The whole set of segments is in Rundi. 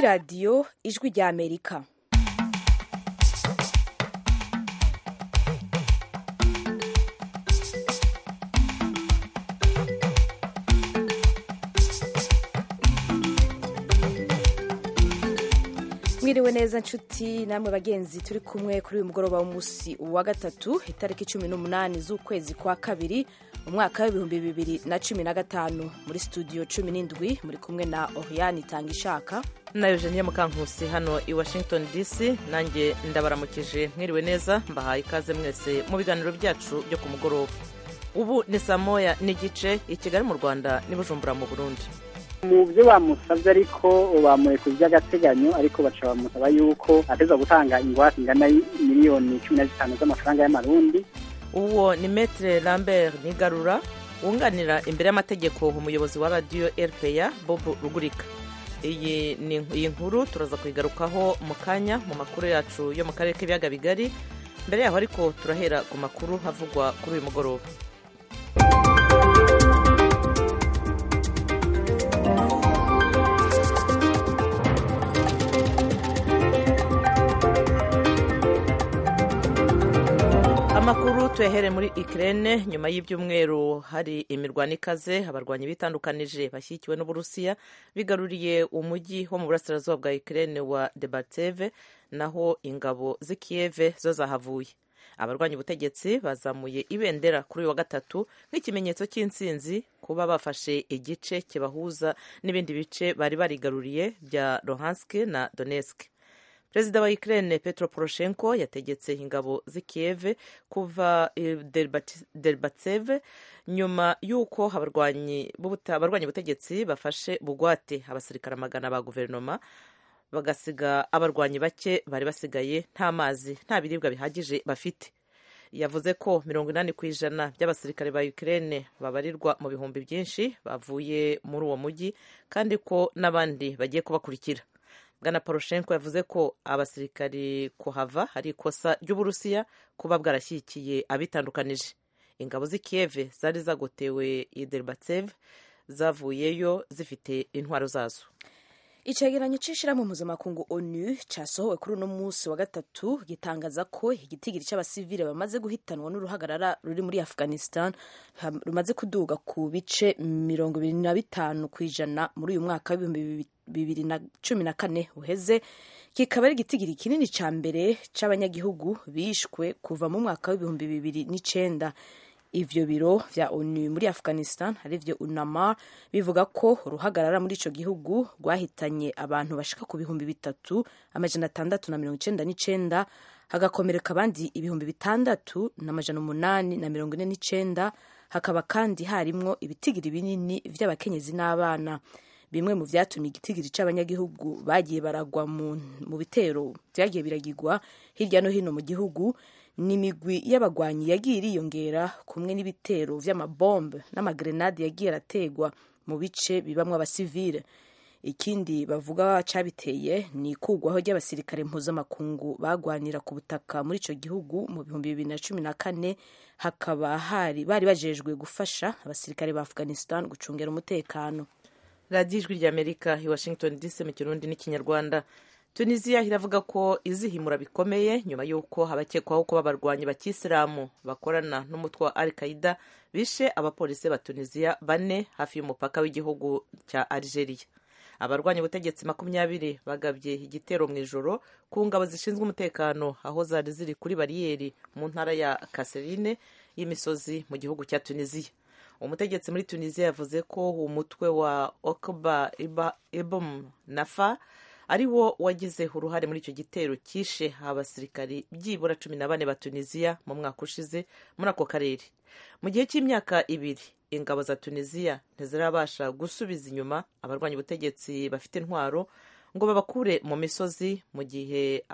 radiyo ijwi rya amerika mwiriwe neza nshuti namwe bagenzi turi kumwe kuri uyu mugoroba w'umunsi wa gatatu itariki cumi n'umunani z'ukwezi kwa kabiri umwaka w'ibihumbi bibiri na cumi na gatanu muri studio cumi n'indwi muri kumwe na oriane itanga ishaka na eugenie mukankusi hano i washington dc nanjye ndabaramukije mwiriwe neza mbahaye ikaze mwese mu biganiro byacu byo ku mugoroba ubu ni saa moya n'igice i kigali mu rwanda n'i bujumbura mu burundi mu byo bamusabye ariko bamureka by'agateganyo ariko baca bamusaba yuko ateza gutanga ingwate ingana miliyoni cumi na zitanu z'amafaranga y'amarundi uwo ni metre lambert nigarura wunganira imbere y'amategeko umuyobozi wa radiyo rpa bob rugurika iyi ni iyi nkuru turaza kuyigarukaho mu kanya mu makuru yacu yo mu karere k'ibiyaga bigari mbere yaho ariko turahera ku makuru havugwa kuri uyu mugoroba amakuru tuyahere muri ikirere nyuma y'ibyumweru hari imirwano ikaze abarwanyi bitandukanije bashyigikiwe n'uburusiya bigaruriye umujyi wo mu burasirazuba bwa ikirere wa debateve naho ingabo z'i kiyeve zo zahavuye abarwanya ubutegetsi bazamuye ibendera kuri uyu wa gatatu nk'ikimenyetso cy'intsinzi kuba bafashe igice kibahuza n'ibindi bice bari barigaruriye bya luhansk na donetsk perezida wa ukraine petro poroshenko yategetse ingabo z'i kiev kuva derbatseve nyuma y'uko abarwanyi ubutegetsi bafashe bugwate abasirikare amagana ba guverinoma bagasiga abarwanyi bake bari basigaye nta mazi nta biribwa bihagije bafite yavuze ko mirongo inani ku ijana by'abasirikare ba ukraine babarirwa mu bihumbi byinshi bavuye muri uwo mujyi kandi ko n'abandi bagiye kubakurikira bwana poroshenko yavuze ko abasirikari kuhava ari ikosa ry'uburusiya kuba bwarashyigikiye abitandukanije ingabo z'i kiev zari zagotewe i derbatsev zavuyeyo zifite intwaro zazo icegeranyo c'ishirahamwe mpuzamakungu onu casohowe kuri uno munsi wa gatatu gitangaza ko igitigiri c'abasivile bamaze guhitanwa n'uruhagarara ruri muri afghanistan rumaze kuduga ku bice mirongo ibiri na bitanu ku ijana muri uyu mwaka w'ibihumbi bibiri na cumi na kane uheze kikaba ari igitigiri kinini ca mbere c'abanyagihugu bishwe kuva mu mwaka w'ibihumbi bibiri n'icenda ivyo biro vya onu muri afghanistan arivyo unama bivuga ko uruhagarara muri ico gihugu rwahitanye abantu bashika ku bihumbi bitatu amajana atandatu na mirongo icenda n'icenda hagakomereka abandi ibihumbi bitandatu n'amajana umunani na mirongo ine n'icenda hakaba kandi harimwo ibitigiri binini vy'abakenyezi n'abana bimwe mu vyatumye igitigiri c'abanyagihugu bagiye baragwa mu bitero vyagiye biragirwa hirya no hino mu gihugu n'imigwi y'abagwanyi yagiye iriyongera kumwe n'ibitero vy'amabombe n'amagrenade yagiye arategwa mu bice bibamwo abasivile ikindi bavuga cabiteye ni ikugwaho ry'abasirikare mpuzamakungu bagwanira ku butaka muri ico gihugu mu bihumbi bibiri na cumi na kane hakaba hari bari bajejwe gufasha abasirikare ba afghanistan gucungera umutekano radiyo ijwi ry'amerika i washington dc mu kirundi n'ikinyarwanda tunisiya iravuga ko izihimura bikomeye nyuma y'uko abakekwaho kuba abarwanyi bakisilamu bakorana n'umutwe wa al qaida bishe abapolisi ba tunisiya bane hafi y'umupaka w'igihugu cya algeria abarwanya ubutegetsi makumyabiri bagabye igitero mu ijoro ku ngabo zishinzwe umutekano aho zari ziri kuri bariyeri mu ntara ya kaserine y'imisozi mu gihugu cya tunisiya umutegetsi muri tunisiya yavuze ko umutwe wa okba ibom nafa ari wo wagize uruhare muri icyo gitero cyishe abasirikari byibura cumi na bane ba tunisiya mu mwaka ushize muri ako karere mu gihe cy'imyaka ibiri ingabo za tunisiya ntizirabasha gusubiza inyuma abarwanya ubutegetsi bafite intwaro ngo babakure mu misozi mu gihe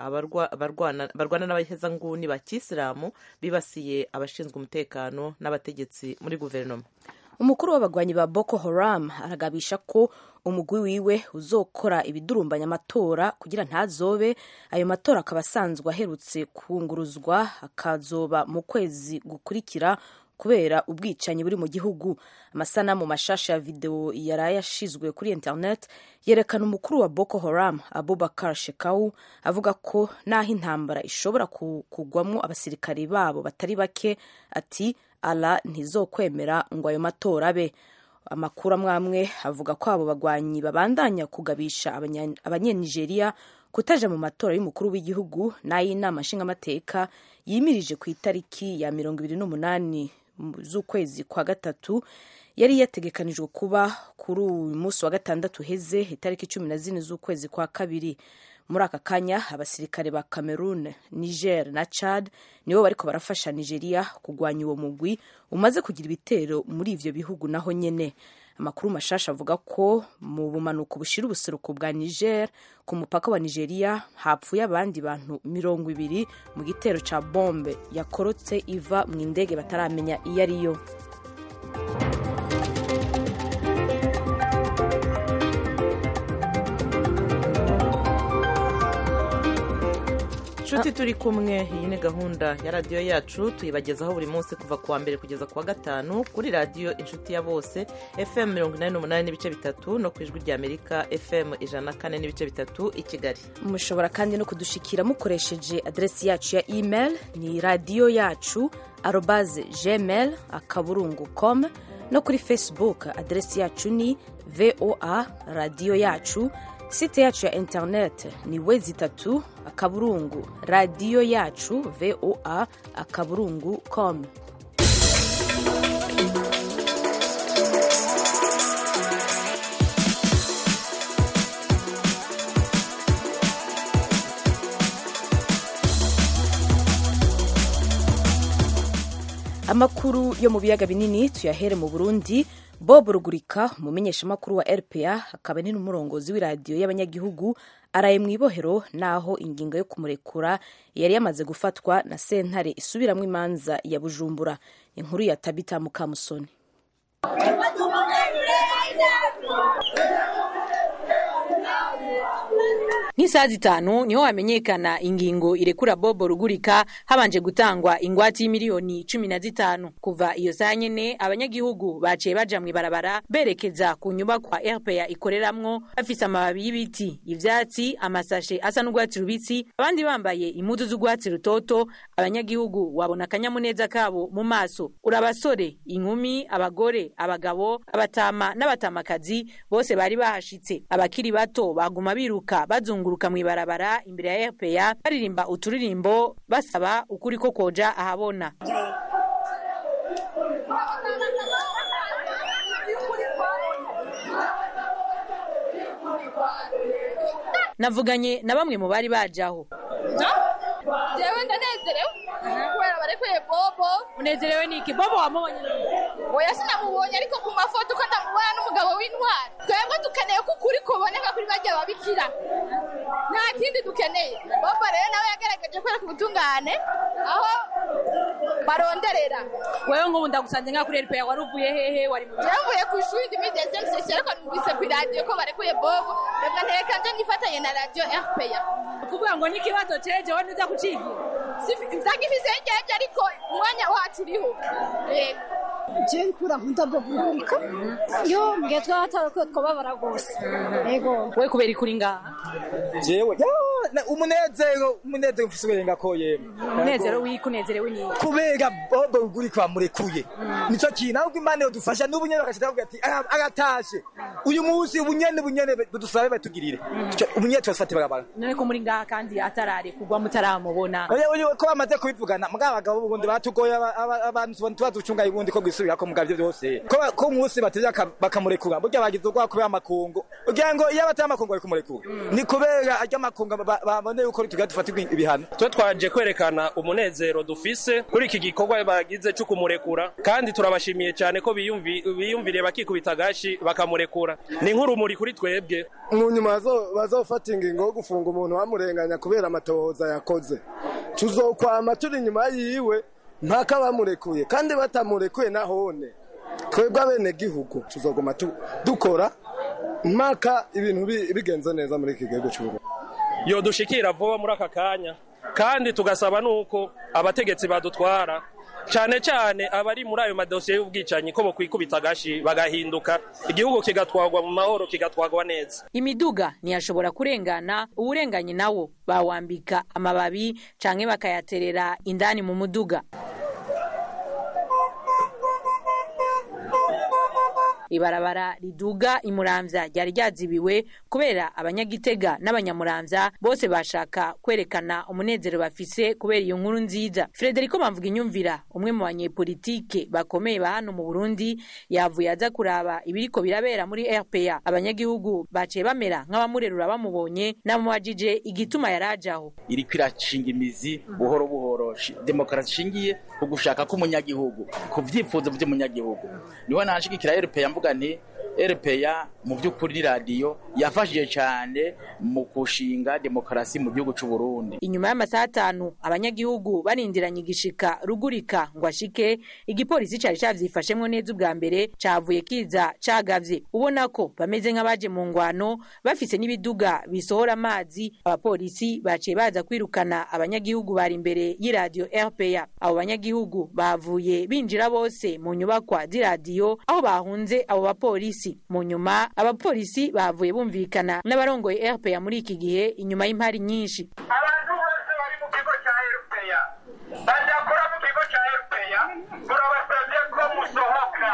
barwana n'abahezanguni ba kisilamu bibasiye abashinzwe umutekano n'abategetsi muri guverinoma umukuru w'abagwanyi ba boko haram aragabisha ko umugwi wiwe uzokora ibidurumbanya amatora kugira ntazobe ayo matora akaba asanzwe aherutse kunguruzwa akazoba mu kwezi gukurikira kubera ubwicanyi buri mu gihugu amasanamu mashasha ya videwo yari yashizwe kuri internet yerekana umukuru wa boko haram abubakar shekau avuga ko n'aho intambara ishobora kugwamo abasirikari babo batari bake ati ala ntizokwemera ngo ayo matora abe amakuru amwe amwe avuga ko abo bagwanyi babandanya kugabisha abanyenigeriya kutaja mu matora y'umukuru w'igihugu n'ay'inama nshingamateka yimirije ku itariki ya mirongo ibiri n'umunani z'ukwezi kwa gatatu yari yategekanijwe kuba kuri uyu munsi wa gatandatu uheze itariki cumi na zine z'ukwezi kwa kabiri muri aka kanya abasirikare ba cameroon niger na chad nibo bariko barafasha nigeria kugwanya uwo mugwi umaze kugira ibitero muri ivyo bihugu naho nyene amakuru mashasha avuga ko mu bumanuko bushira ubuseruko bwa niger ku mupaka wa nigeria hapfuye abandi bantu mirongo ibiri mu gitero ca bombe yakorotse iva mu indege bataramenya iyo ariyo inshuti turi kumwe iyi ni gahunda ya radiyo yacu tuyibagezaho buri munsi kuva ku wa mbere kugeza ku wa gatanu kuri radiyo inshuti ya bose fm mirongo inani n'umunani n'ibice bitatu no ku ijwi ry'amerika fm ijana na kane n'ibice bitatu i kigali mushobora kandi no kudushikira mukoresheje aderesi yacu ya email ni radiyo yacu arobaze gmail akaburungu com no kuri facebook aderesi yacu ni voa radiyo yacu site yacu ya internet ni wezi itatu akaburungu radiyo yacu voa akaburungu com amakuru yo mu biyaga binini tuyahere mu burundi bob rugurika umumenyeshamakuru wa rpa akaba ni n'umurongozi w'iradiyo y'abanyagihugu araye mu ibohero naho ingingo yo kumurekura yari yamaze gufatwa na sentare isubiramo imanza ya bujumbura inkuru ya tabita mukamusoni nk'isaha zitanu niho hamenyekana ingingo irekura bobo rugurika habanje gutangwa ingwate y'imiliyoni cumi na zitanu kuva iyo saa nyene abanyagihugu baciye baja mw'ibarabara berekeza ku nyubakwa rpa ikoreramwo bafise amababi y'ibiti ivyatsi amasashe asa n'urwatsi rubisi abandi bambaye impuzu z'urwatsi rutoto abanyagihugu wabona akanyamuneza kabo mu maso uri abasore inkumi abagore abagabo abatama n'abatamakazi bose bari bahashitse abakiri bato baguma biruka bazunguruka mw'ibarabara imbere ya rpa baririmba uturirimbo basaba ukuri ko koja ahabona navuganye na bamwe mu bari bajaho jewe ndanezerewe kubera barekuye bobo unezerewe niki bobo wamubonye oya sinamubonye ariko ku mafoto uko ndamubona n'umugabo w'intwari twebwe dukeneye ko ukuri kuboneka kuri barya babikira nta kindi dukeneye bobo rero nawe yagaragaje kwereka ubutungane aho baronderera wewe nk'ubu ndagusanze nka kuri rpa wari uvuye hehe wari mu jevuye ku ishuri ndimi dezem sesi ariko numvise ku iradiyo ko barekuye bobo reka ntereka nje nifatanye na radiyo rpa ukuvuga ngo n'ikibazo ceje wowe ntuza kucigira vyagifise ngeje ariko umwanya wacu uriho yego je nkura nkunda bogurika yo mbwiye twatara ko twababara rwose yego we kubera ikuri ngaha jewe umunezero umunezero ufise uburenga ko yemwe umunezero wiki unezerewe niki kubera bobo rugurika bamurekuye nico kintu ahubwo imana yodufasha n'ubu nyene bagashita bavuga ati agatashe uyu munsi ubunyene bunyene budusabe batugirire ubunyene tubafate barabara none ko muri ngaha kandi atarare kugwa mutaramubona ko bamaze kubivugana mugabo abagabo bundi batugoye abantu tubaducunga ubundi ko gwisubirako mugabo ivyo vyose ko umunsi bateze bakamurekura burya bagize ubwoba kubera amakungu kugira ngo iyo batari amakungu bari kumurekura ni kubera arya makungu babone yuko tugira dufatirwa ibihano twe twaje kwerekana umunezero dufise kuri iki gikorwa bagize cyo kumurekura kandi turabashimiye cyane ko biyumviriye bakikubita agashi bakamurekura ni nk'urumuri kuri twebwe mu nyuma bazofata ingingo yo gufunga umuntu bamurenganya kubera amatohoza yakoze tuzokwama turi inyuma yiwe mpaka bamurekuye kandi batamurekuye nahone twebwe abene gihugu tuzoguma dukora mpaka ibintu bigenze neza muri iki gihugu cy'u yo dushikira vuba muri aka kanya kandi tugasaba nuko abategetsi badutwara cyane cyane abari muri ayo madosiye y'ubwicanyi ko bokwikubita agashi bagahinduka igihugu kigatwagwa mu mahoro kigatwagwa neza imiduga ntiyashobora kurengana uwurenganye nawo bawambika amababi canke bakayaterera indani mu muduga ibarabara riduga imuramvya ryari ryazibiwe kubera abanyagitega n'abanyamuramvya bose bashaka kwerekana umunezero bafise kubera iyo nkuru nziza Frederico Bamvuga inyumvira umwe mu banyepolitike bakomeye ba hano mu Burundi yavuye aza kuraba ibiriko birabera muri RPA abanyagihugu baciye bamera nk'abamurerura bamubonye namubajije igituma yarajaho iriko irashinga imizi buhoro buhoro demokarasi ishingiye ku gushaka k'umunyagihugu ku vyifuzo vy'umunyagihugu niho nanshigikira RPA mvuga nti RPA mu by'ukuri ni radiyo yafashije cyane mu kushinga demokarasi mu gihugu cy'u Burundi inyuma y'amasaha atanu abanyagihugu barindiranye igishika rugurika ngo ashike igipolisi cari cavyifashemwo neza ubwa mbere cavuye kiza cagavye ubona ko bameze nk'abaje mu ngwano bafise n'ibiduga bisohora amazi abapolisi baciye baza kwirukana abanyagihugu bari imbere y'iradiyo RPA abo banyagihugu bavuye binjira bose mu nyubakwa z'iradiyo aho bahunze abo bapolisi mu nyuma abapolisi bavuye bumvikana n'abarongoye RPA muri iki gihe inyuma y'impari nyinshi abantu bose bari mu kigo cya RPA badakora mu kigo cya RPA turabasabye ko musohoka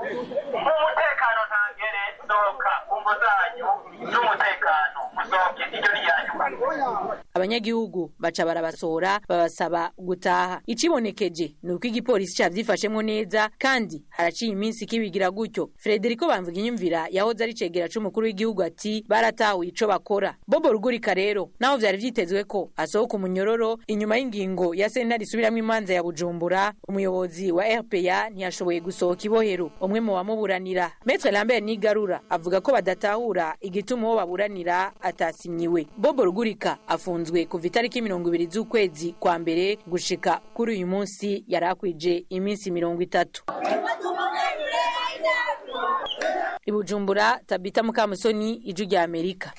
umutekano ntangere sohoka umvo zanyu n'umutekano musohoke iryo ni iyanyu abanyagihugu baca barabasohora babasaba gutaha icibonekeje ni uko igipolisi cavyifashemwo neza kandi haraciye iminsi kibigira gutyo Frederico Bamvuga inyumvira yahoze ari cegera c'umukuru w'igihugu ati baratahuye ico bakora Bobo Rugurika rero naho vyari vyitezwe ko asohoka umunyororo inyuma y'ingingo ya sentare isubiramwo imanza ya Bujumbura umuyobozi wa RPA ntiyashoboye gusohoka ibohero umwe mu bamuburanira Maître Lambert Nigarura avuga ko badatahura igituma uwo baburanira atasimyiwe Bobo Rugurika afunzwe kuva itariki mirongo ibiri z'ukwezi kwa mbere gushika kuri uyu munsi yari akwije iminsi mirongo itatu i Bujumbura Tabita Mukamusoni ijwi rya Amerika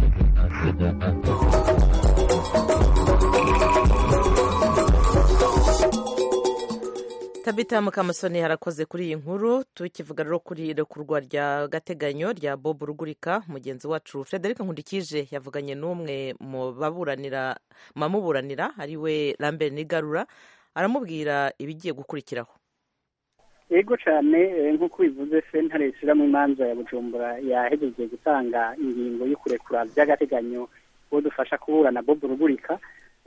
tabita mukamusoni harakoze kuri iyi nkuru tukivuga rero kuri irekurwa rya gateganyo rya bob rugurika mugenzi wacu frederic nkundikije yavuganye n'umwe mu baburanira mamuburanira ariwe lambert nigarura aramubwira ibigiye gukurikiraho yego cyane nk'uko bivuze sentare ishyiramo imanza ya bujumbura yahejeje gutanga ingingo yo kurekura by'agateganyo uwo dufasha kuburana bob rugurika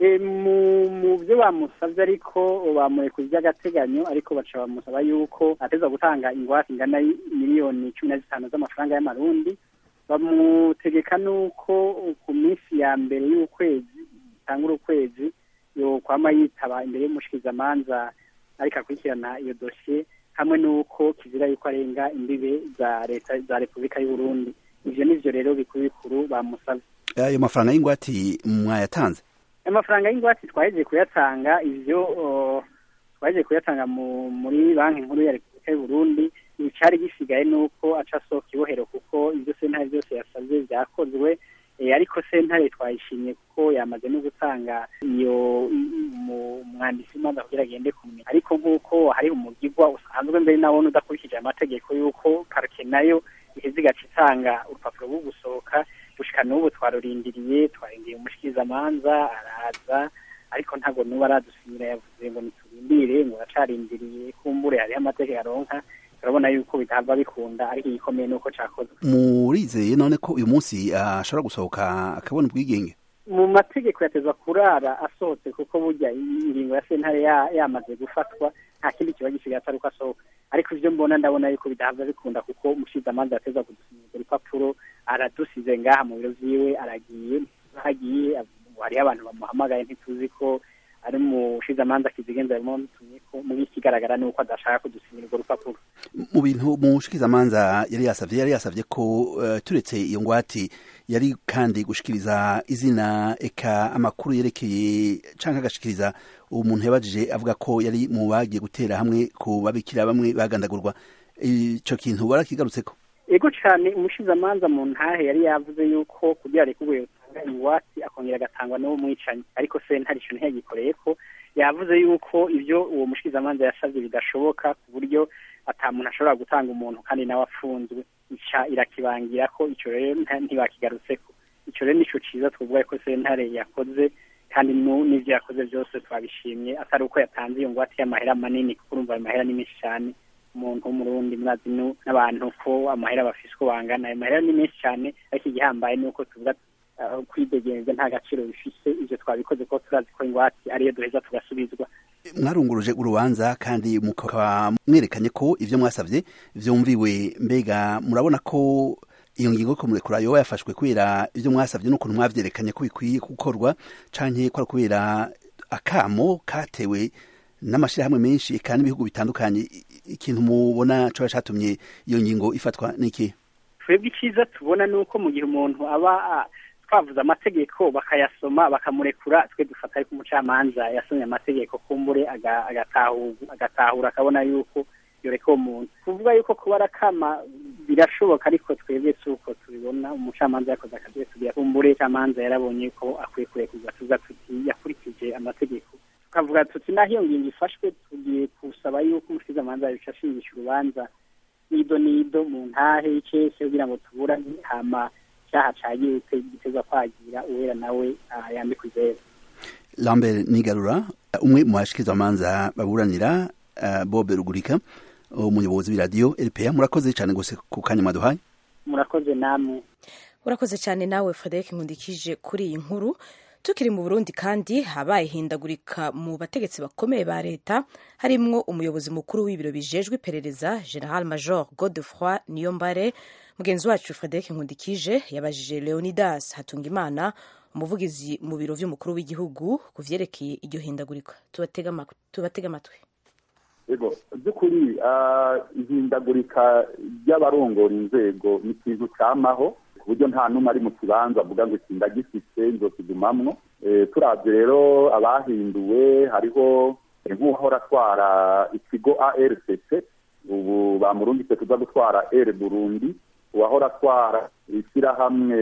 mu byo bamusabye ariko bamurekuye by'agateganyo ariko baca bamusaba yuko ateza gutanga ingwate ingana miliyoni cumi na zitanu z'amafaranga y'amarundi bamutegeka n'uko ku minsi ya mbere y'ukwezi itangura ukwezi yokwama yitaba imbere y'umushikizamanza ariko akurikirana iyo dosiye hamwe n'uko kizira yuko arenga imbibe za leta za repubulika y'u Burundi ivyo nivyo rero bikuru bikuru bamusabye ayo mafaranga y'ingwate mwayatanze amafaranga y'ingwate twahejeje kuyatanga ivyo twahejeje kuyatanga muri banki nkuru ya repubulika y'u Burundi icari gisigaye nuko aca asohoka ibohero kuko ivyo sentare byose yasavye vyakozwe ariko sentare twayishimye kuko yamaze no gutanga iyo umwanditsi w'imanza kugira agende kumenya ariko nk'uko hari umugigwa usanzwe mbere nawone udakurikije amategeko y'uko parike nayo iheze igaca itanga urupapuro rwo gusohoka gushika n'ubu twarurindiriye twarindiriye umushikirizamanza araza ariko ntabwo n'ubu aradusinyira yavuze ngo niturindire ngo aracarindiriye kumbure hariho amategeko aronka turabona yuko bitava bikunda ariko igikomeye nuko cakozwe murizeye none ko uyu munsi ashobora gusohoka akabona ubwigenge mu mategeko yatezwa kurara asohotse kuko burya ingingo ya sentare yamaze gufatwa nta kindi kiba gisigaye atari uko asohoka ariko ivyo mbona ndabona yuko bidahava bikunda kuko umushikizamanza yateza kudusinyira urupapuro aradusize ngaha mu biro vyiwe aragiye hagiye hariho abantu bamuhamagaye ntituzi ko ari umushikizamanza kizigenza arimo mutumye ko muri ikigaragara ni uko adashaka kudusinyira urwo rupapuro mu bintu mushikizamanza yari yasavye yari yasavye ko uh, turetse iyo ngwate yari kandi gushikiriza izina eka amakuru yerekeye canke agashikiriza umuntu yabajije avuga ko yari mu bagiye gutera hamwe ku babikira bamwe bagandagurwa ico kintu barakigarutseko ego cane umushikizamanza mu ntahe yari yavuze yuko kugira rekurwe atanga ingwate akongera agatangwa n'uwo mwicanyi ariko sentare ico ntiyagikoreye ko yavuze yuko ivyo uwo mushikirizamanza yasavye bidashoboka ku buryo ata muntu ashobora gutanga umuntu kandi nawe afunzwe ica irakibangira ko ico rero nta- ntibakigarutseko ico rero nico ciza twovuga ko sentare yakoze kandi nu- n'ivyo yakoze byose twabishimye atari uko yatanze iyo ngwate y'amahera manini kuko urumva ayo mahera ni menshi cyane umuntu w'umurundi mwazi nu- n'abantu ko amahera bafise uko bangana ayo mahera ni menshi cyane ariko igihambaye ni uko tuvuga uh, kwidegenza nta gaciro bifise ivyo twabikoze ko turazi ko ingwate ariyo duheza tugasubizwa mwarunguruje urubanza kandi mukaba mwerekanye ko ivyo mwasavye vyumviwe mbega murabona ko iyo ngingo yo kumurekura yoba yafashwe kubera ivyo mwasavye n'ukuntu mwavyerekanye ko bikwiye gukorwa canke ko ari kubera akamo katewe n'amashirahamwe menshi eka n'ibihugu bitandukanye I- ikintu mubona coba catumye iyo ngingo ifatwa niki twebwe icyiza tubona ni uko mu gihe umuntu aba ah, twavuze amategeko bakayasoma bakamurekura twe dufata ariko umucamanza yasomye amategeko kumbure aga- agatahu- agatahura akabona yuko yoreka uwo muntu kuvuga yuko kuba arakama birashoboka ariko twebwe si uko tubibona umucamanza yakoze akazi tugira kumbure umucamanza yarabonye ko akwiye kurekurwa tuza tuti yakurikije amategeko tukavuga tuti naho iyo ngingo ifashwe tugiye kusaba yuko umushikirizamanza yoca ashingisha urubanza nido nido mu ntahe y'icese kugira ngo tuburane hama icyaha cagiye gitezwa kwagira uwera nawe ah, yambikwa izera lambert nigarura umwe mu bashikirizamanza baburanira uh, bob rugurika umuyobozi w'iradiyo rpa murakoze cyane gose ku kanya mwaduhaye murakoze namwe urakoze cyane nawe frederic nkundikije kuri iyi nkuru tukiri mu burundi kandi habaye ihindagurika mu bategetsi bakomeye ba leta harimwo umuyobozi mukuru w'ibiro bijejwe iperereza general major godefroy niyombare mugenzi wacu frederic nkundikije yabajije leonidas hatungimana umuvugizi mu biro vy'umukuru w'igihugu ku vyerekeye iryo hindagurika tubatega ama- tubatege amatwi ego by'ukuri ah, ihindagurika ry'abarongora inzego ni ikintu cyamaho ku buryo nta n'umwe ari mu kibanza avuga ngo iki ndagifite nzokigumamwo Eh, turavye rero abahinduwe hariho nk'uwahora atwara ikigo arcc ubu bamurungitse kuza gutwara r burundi uwahora atwara ishyirahamwe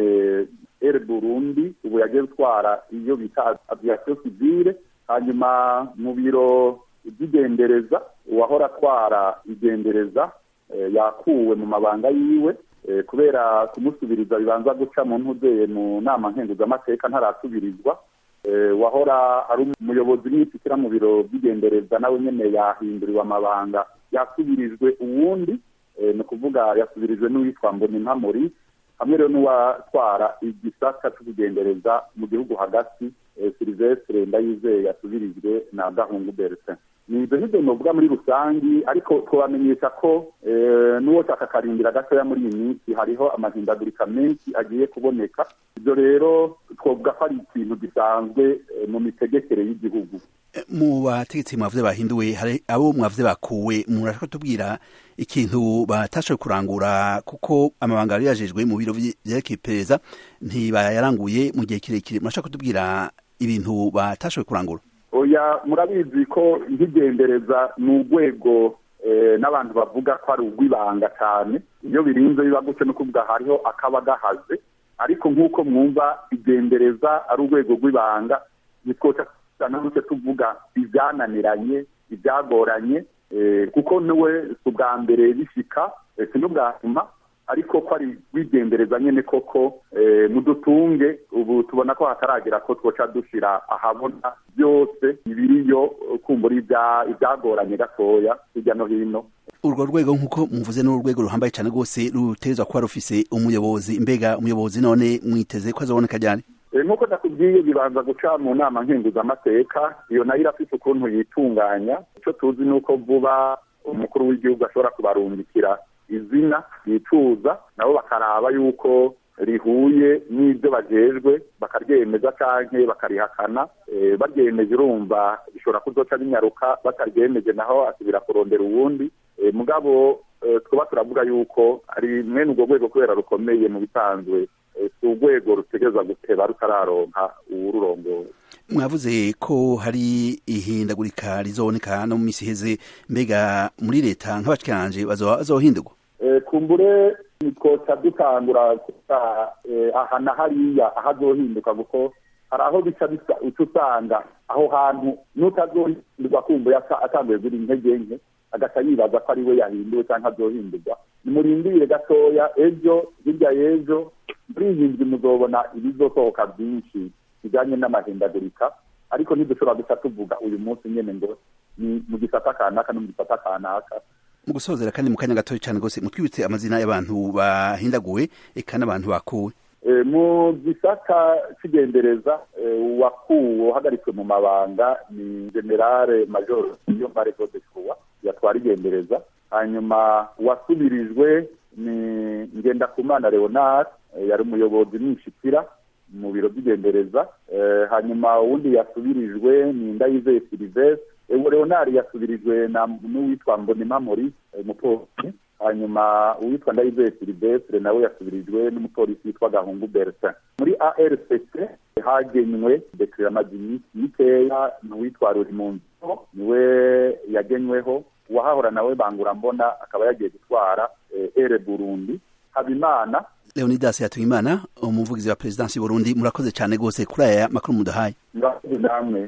r burundi ubu yagiye gutwara iyo bita aviation civile hanyuma mu biro by'igendereza uwahora atwara igendereza eh, yakuwe mu mabanga yiwe eh, kubera kumusubiriza bibanza guca mu ntuzeye mu nama nkenguzamateka ntarasubirizwa eh, wahora ari umuyobozi w'imishyikira mu biro by'igendereza nawe nyene yahinduriwe amabanga yasubirijwe uwundi eh, ni ukuvuga yasubirijwe n'uwitwa mbonimpa maurice hamwe rero n'uwatwara igisata c'ubugendereza mu gihugu hagati eh, silvestre ndayizeye yasubirijwe na gahungu bertin ni ibyo ngibyo novuga muri rusangi ariko twabamenyesha ko eh, n'uwo shaka karindira gatoya muri iyi minsi hariho amahindagurika menshi agiye kuboneka ibyo rero twovuga ko ari ikintu gisanzwe eh, mu mitegekere y'igihugu mu bategetsi mwavuze bahinduwe hari abo mwavuze bakuwe murashaka kutubwira ikintu batashoboye kurangura kuko amabanga yari yajejwe mu biro vye- vyerekeye iperereza ntibayaranguye mu gihe kirekire murashaka kutubwira ibintu batashoboye kurangura oya murabizi ko nk'igendereza ni urwego eh, n'abantu bavuga ko ari urw'ibanga cyane iyo birinze biba gutyo no kuvuga hariho akaba gahaze ariko nk'uko mwumva igendereza ari urwego rw'ibanga ntitwoca na gutyo tuvuga ibyananiranye ibyagoranye eh, kuko niwe si ubwa mbere bishika eh, si n'ubwa nyuma ariko ko ari wigendereza nyene koko eh, mudutunge ubu tubona ko hataragera ko twoca dushira ahabona byose ibiriyo kumbura ibya- ibyagoranye gatoya hirya no hino urwo rwego nk'uko muvuze ni urwego ruhambaye cyane rwose rutegerezwa kuba rufise umuyobozi mbega umuyobozi none mwiteze ko azoboneka ryari Eh, nk'uko nakubwiye bibanza guca mu nama nkenguzamateka iyo nayo irafite ukuntu yitunganya icyo tuzi ni uko vuba umukuru w'igihugu ashobora kubarungikira izina yicuza nabo bakaraba yuko rihuye n'ibyo bajejwe bakaryemeza canke bakarihakana eh, baryemeje urumva bishobora kuzoca binyaruka bataryemeje naho asubira kurondera uwundi Eh, mugabo eh, twaba turavuga yuko ari mwene urwo rwego kubera rukomeye mu bisanzwe eh, si urwego rutegereza guteba rutararonka uwururongoye mwavuze ko hari ihindagurika rizoboneka no mu misi iheze mbega muri leta nk'abashikiranje bazoba bazohindurwa Eh, kumbure twoca dukangura aha na hariya ahazohinduka kuko hari aho bica uca usanga aho hantu n'utazohindurwa kumva atanguye gura intege nke agaca yibaza ko ari we yahinduwe cyangwa azohindurwa nimurindire gatoya ejo hirya y'ejo muri iyi nzu muzobona ibizosohoka byinshi bijyanye n'amahindagurika ariko ntidushobora guca tuvuga uyu munsi nyine ngo ni mu gisata kanaka no mu gisata kanaka mu gusozera kandi mu kanya gatoya cyane rwose mutwibutse amazina y'abantu bahindaguwe eka n'abantu bakuwe mu gisata cy'igendereza uwakuwe uhagaritswe mu mabanga ni generale major iyo mare de fuwa yatwara igendereza hanyuma uwasubirijwe ni ngendakumana leonard yari umuyobozi mwishikira mu biro by'igendereza hanyuma uwundi yasubirijwe ni ndayizeye silivestre ewo leonard yasubirijwe n'uwitwa mbonima maurice umupolisi hanyuma uwitwa ndayizeye silivestre nawe yasubirijwe n'umupolisi witwa gahungu bertin muri arcc hagenywe dekiramaginisi mikeya n'uwitwa rurimunzi niwe yagenyweho uwahahora nawe bangura mbona akaba yagiye gutwara ere burundi habimana leonidas yatuyimana umuvugizi wa perezidansi y'uburundi murakoze cyane rwose kuri aya makuru mudahaye murakoze namwe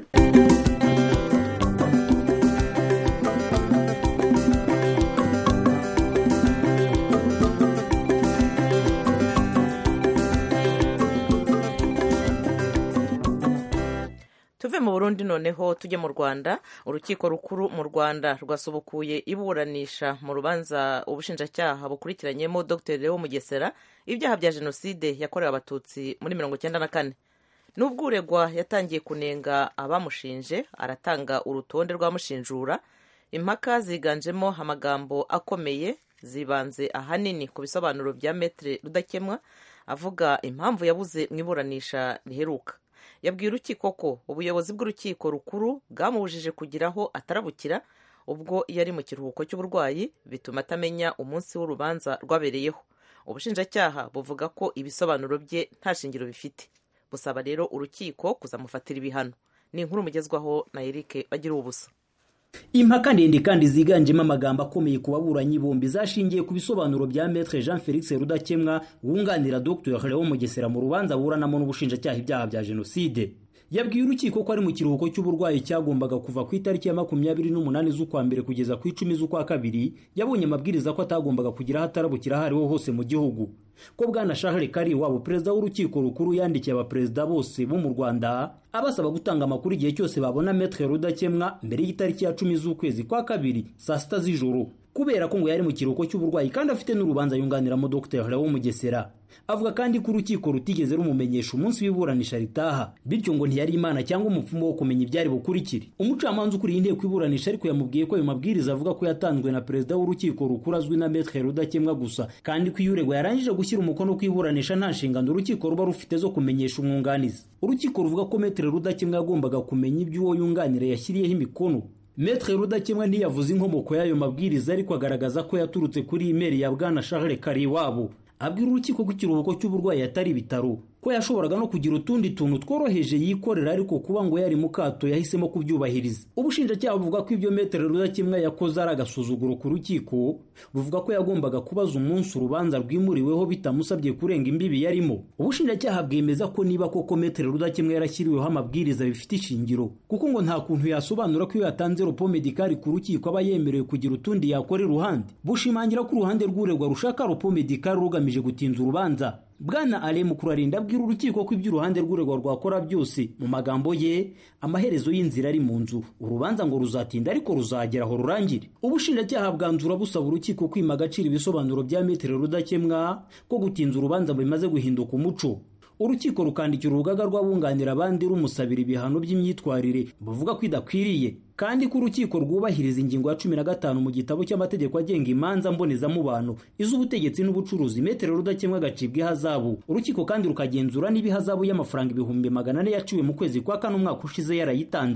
tuve mu burundi noneho tujye mu rwanda urukiko rukuru mu rwanda rwasubukuye iburanisha mu rubanza ubushinjacyaha bukurikiranyemo dr leo mugesera ibyaha bya jenoside yakorewe abatutsi muri mirongo icyenda na kane n'ubwo uregwa yatangiye kunenga abamushinje aratanga urutonde rw'amushinjura impaka ziganjemo amagambo akomeye zibanze ahanini ku bisobanuro bya metere rudakemwa avuga impamvu yabuze mu iburanisha riheruka yabwiye urukiko ko ubuyobozi bw'urukiko rukuru bwamubujije kugira aho atarabukira ubwo yari mu kiruhuko cy'uburwayi bituma atamenya umunsi w'urubanza rwabereyeho ubushinjacyaha buvuga ko ibisobanuro bye nta shingiro bifite busaba rero urukiko kuzamufatira ibihano ni inkuru mugezwaho na Eric bagira ubusa impaka ndende kandi ziganjemo amagambo akomeye ku baburanyi bombi zashingiye ku bisobanuro bya Maître Jean Felix Rudakemwa wunganira Dr Léon Mugesera mu rubanza buranamo n'ubushinjacyaha ibyaha bya jenoside yabwiye urukiko ko ari mu kiruhuko cy'uburwayi cyagombaga kuva ku itariki ya makumyabiri n'umunani z'ukwa mbere kugeza ku icumi z'ukwa kabiri yabonye amabwiriza ko atagombaga kugira aho atarabukira aho ariho hose mu gihugu ko bwana Charles Kariwabo perezida w'urukiko rukuru yandikiye abaperezida bose bo mu Rwanda abasaba gutanga amakuru igihe cyose babona Maître Rudakemwa mbere y'itariki ya cumi z'ukwezi kwa kabiri saa sita z'ijoro kubera ko ngo yari mu kiruhuko cy'uburwayi kandi afite n'urubanza yunganiramo Dr Léon Mugesera avuga kandi ko urukiko rutigeze rumumenyesha umunsi w'iburanisha ritaha bityo ngo ntiyari imana cyangwa umupfumu wo kumenya ibyari bukurikire umucamanza ukuriye inteko iburanisha ariko yamubwiye ko ayo mabwiriza avuga ko yatanzwe na perezida w'urukiko rukuru azwi na Maître Rudakemwa gusa kandi ko iyo uregwa yarangije gushyira umukono ku iburanisha nta nshingano urukiko ruba rufite zo kumenyesha umwunganizi urukiko ruvuga ko Maître Rudakemwa yagombaga kumenya ibyo uwo yunganira yashyiriyeho imikono Maître Rudakemwa ntiyavuze inkomoko y'ayo mabwiriza ariko agaragaza ko yaturutse kuri imeri ya bwana Charles Kariwabo abwira urukiko ko ikiruhuko cy'uburwayi atari ibitaro ko yashoboraga no kugira utundi tuntu tworoheje yikorera ariko kuba ngo yari mu kato yahisemo kubyubahiriza ubushinjacyaha buvuga ko ibyo metero rudakemwa yakoze ari agasuzuguro ku rukiko buvuga ko yagombaga kubaza umunsi urubanza rwimuriweho bitamusabye kurenga imbibi yarimo ubushinjacyaha bwemeza ko niba koko metero rudakemwa yarashyiriweho amabwiriza bifite ishingiro kuko ngo nta kuntu yasobanura ko iyo yatanze ropo medikari ku rukiko aba yemerewe kugira utundi yakora iruhande bushimangira ko uruhande rw'uregwa rushaka ropo medikari rugamije gutinza urubanza bwana ale mukurarinda abwira urukiko ko ibyo uruhande rw'uregwa rwakora byose mu magambo ye amaherezo y'inzira ari mu nzu urubanza ngo ruzatinda ariko ruzagera aho rurangire ubushinjacyaha bwanzura busaba urukiko kwima agaciro ibisobanuro bya metero rudakemwa ko gutinza urubanza bimaze guhinduka umuco urukiko rukandikira urugaga rw'abunganira abandi rumusabira ibihano by'imyitwarire buvuga ko idakwiriye kandi ko urukiko rwubahiriza ingingo ya cumi na gatanu mu gitabo cy'amategeko agenga imanza mbonezamubano iz'ubutegetsi n'ubucuruzi metero rudakemwa agacibwa ihazabu urukiko kandi rukagenzura niba ihazabu y'amafaranga ibihumbi magana ane yaciwe mu kwezi kwa kane umwaka ushize yarayitanze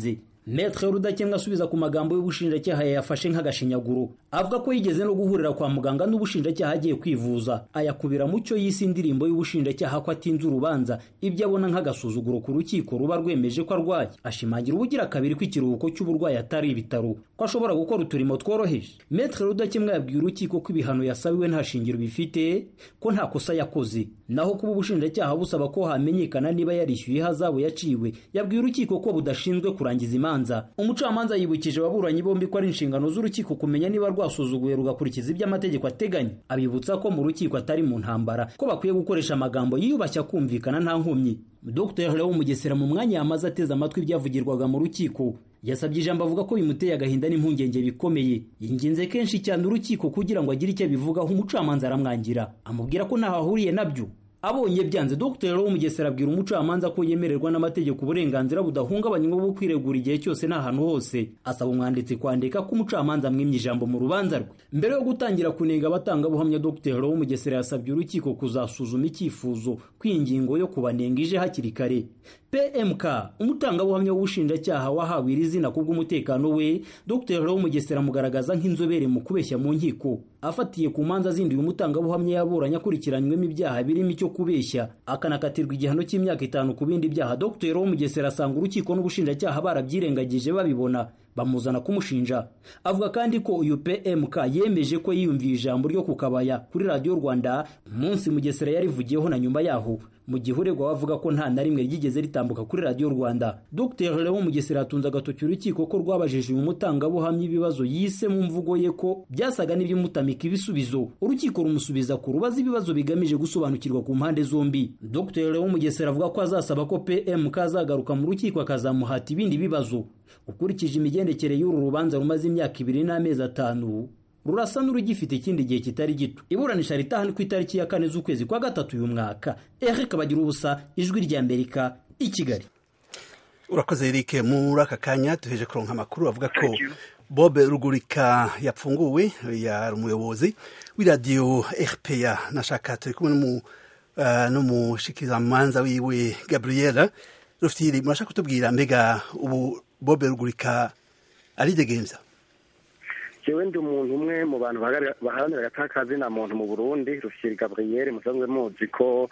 metre rudakemwa asubiza ku magambo y'ubushinjacyaha yayafashe nk'agashinyaguro avuga ko yigeze no guhurira kwa muganga n'ubushinjacyaha agiye kwivuza ayakubira mu cyo yise indirimbo y'ubushinjacyaha ko atinze urubanza ibyo abona nk'agasuzuguro ku rukiko ruba rwemeje ko arwaye ashimangira ubugira kabiri ko ikiruhuko cy'uburwayi atari ibitaro ko ashobora gukora uturimo tworoheje metre rudakemwa yabwiye urukiko ko ibihano yasabiwe nta shingiro bifite ko nta kosa yakoze naho kuba ubushinjacyaha busaba ko hamenyekana niba yarishyuye ihazabu yaciwe yabwiye urukiko ko budashinzwe kurangiza imanza umucamanza yibukije ababuranyi bombi ko ari inshingano z'urukiko kumenya niba rwasuzuguye rugakurikiza ibyo amategeko ateganya abibutsa ko mu rukiko atari mu ntambara ko bakwiye gukoresha amagambo yiyubashya kumvikana nta nkomyi dr leo mugesera mu mwanya yamaze ateze amatwi ibyavugirwaga mu rukiko yasabye ijambo avuga ko bimuteye agahinda n'impungenge bikomeye yinginze kenshi cyane urukiko kugira ngo agire icyo abivugaho umucamanza aramwangira amubwira ko ntaho ahuriye nabyo abonye byanze dr wo mugesera abwira umucamanza ko yemererwa n'amategeko uburenganzira budahungabanywa bwo kwiregura igihe cyose n'ahantu hose asaba umwanditsi kwandika ko umucamanza amwimye ijambo mu rubanza rwe mbere yo gutangira kunenga abatangabuhamya dr wo mugesera yasabye urukiko kuzasuzuma icyifuzo kw'ingingo yo kubanenga ije hakiri kare pmk umutangabuhamya w'ubushinjacyaha wahawe iri zina kubw'umutekano we dr wo mugesera amugaragaza nk'inzobere mu kubeshya mu nkiko afatiye ku manza zindi uyu mutangabuhamya yaburanye akurikiranywemo ibyaha birimo icyo kubeshya akanakatirwa igihano cy'imyaka itanu ku bindi byaha dr wo mugesera asanga urukiko n'ubushinjacyaha barabyirengagije babibona bamuzana kumushinja avuga kandi ko uyu pmk yemeje ko yiyumviye ijambo ryo ku kabaya kuri radiyo rwanda umunsi mugesera yarivugiyeho na nyuma yaho mu gihe uregwa bavuga ko nta na rimwe ryigeze ritambuka kuri radiyo rwanda dr leo mugesera yatunze agatoki urukiko ko rwabajije uyu mutangabuhamya ibibazo yise mu mvugo ye ko byasaga n'ibyimutamika ibisubizo urukiko rumusubiza ku rubaza ibibazo bigamije gusobanukirwa ku mpande zombi dr leo mugesera avuga ko azasaba ko pmk azagaruka mu rukiko akazamuhata ibindi bibazo ukurikije imigendekere y'uru rubanza rumaze imyaka ibiri n'amezi atanu rurasa n'urugifite ikindi gihe kitari gito iburanisha ritaha ni ku itariki ya kane z'ukwezi kwa gatatu uyu mwaka eric bagira ubusa ijwi ry'amerika i kigali urakoze eric muri aka kanya duheje kuronka amakuru avuga ko bob rugurika yapfunguwe yari umuyobozi w'iradiyo rpa nashaka turi kumwe n'umushikirizamanza wiwe gabriela rufitiri murashaka kutubwira mbega ubu bob rugurika aridegemza jewe ndi umuntu umwe mu bantu baharanira agatakazi na muntu mu burundi rufyiri gabriel musanzwe muzi ko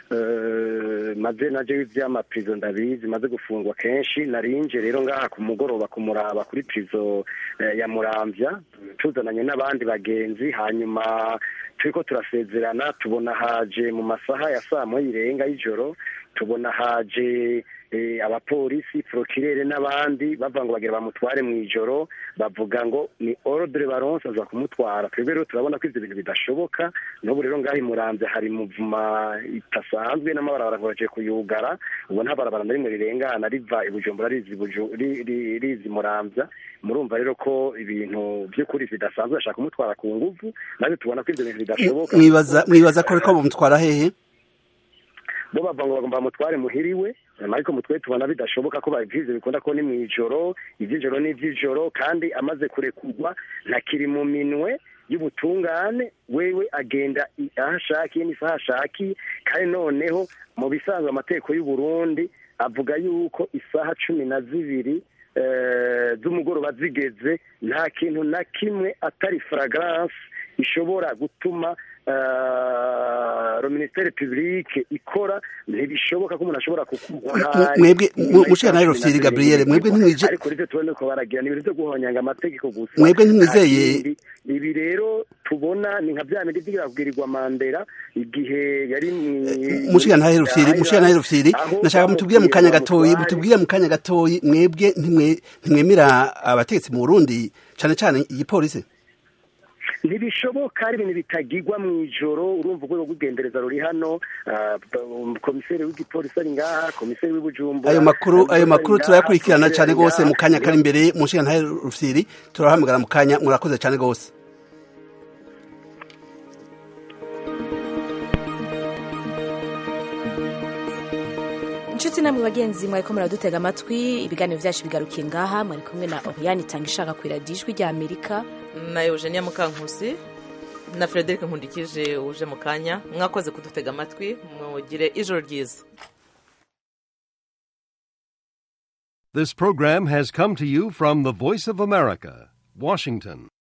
maze na jewe ivy'amaprizo ndabizi maze gufungwa kenshi narinje rero ngaha ku mugoroba kumuraba kuri prizo ya muramvya tuzananye n'abandi bagenzi hanyuma turiko turasezerana tubona haje mu masaha ya saa moya irenga y'ijoro tubona haje abapolisi prokirere n'abandi bavuga ngo bagira bamutware mu ijoro bavuga ngo ni ordre baronse aza kumutwara twebwe rero turabona ko ivyo bintu bidashoboka n'ubu rero ngaho imuramvya hari muvuma itasanzwe n'amabarabara ngoraje kuyugara ubu nta barabara na rimwe rirengana riva ibujumbura rizi muramvya murumva rero ko ibintu by'ukuri bidasanzwe bashaka kumutwara ku nguvu natwe tubona ko ivyo bintu bidashoboka mwibaza ko ariko bamutwara hehe bo bavuga ngo bagomba bamutware muhiriwe ariko mutwe tubona bidashoboka ko babivyize bikunda ko ni mw'ijoro ivy'ijoro n'ivy'ijoro kandi amaze kurekurwa ntakiri mu minwe y'ubutungane wewe agenda aho ashakiye n'isaha ashakiye kandi noneho mu bisanzwe amategeko y'uburundi avuga yuko isaha cumi na zibiri z'umugoroba zigeze nta kintu na kimwe atari faragarance ishobora gutuma minisiteri publique ikora ntibishoboka ko umuntu ashobora mwebwe mushika nawe rufyiri gabriel mwebwe ntimwije ariko rivyo tubone ko baragira ni ibintu vyo guhonyanga amategeko gusa mwebwe ntimwizeye ibi rero tubona ni nka bya bindi vyigira kubwirirwa mandera igihe yari mushika nawe rufyiri mushika nawe rufyiri nashaka mutubwire mu kanya gatoyi mutubwire mu kanya gatoyi mwebwe ntimwemera abategetsi mu burundi cane cane igipolisi ntibishoboka ari ibintu bitagirwa mu ijoro urumva urwego rw'ugendereza ruri hano komiseri w'igipolisi ari ngaha komiseri w'ibujumbura ayo makuru ayo makuru turayakurikirana cyane rwose mu kanya kari imbere mu nshinga ntahe rufyiri turahamagara mu kanya murakoze cyane rwose inshuti namwe bagenzi mwariko muradutega amatwi ibiganiro byacu bigarukiye ngaha mwari kumwe na oriyani itanga ishaka ku iradiyo ijwi rya amerika na eugenia mukankusi na frederic nkundikije uje mu kanya mwakoze kudutega amatwi mugire ijoro ryiza This program has come to you from the Voice of America, Washington.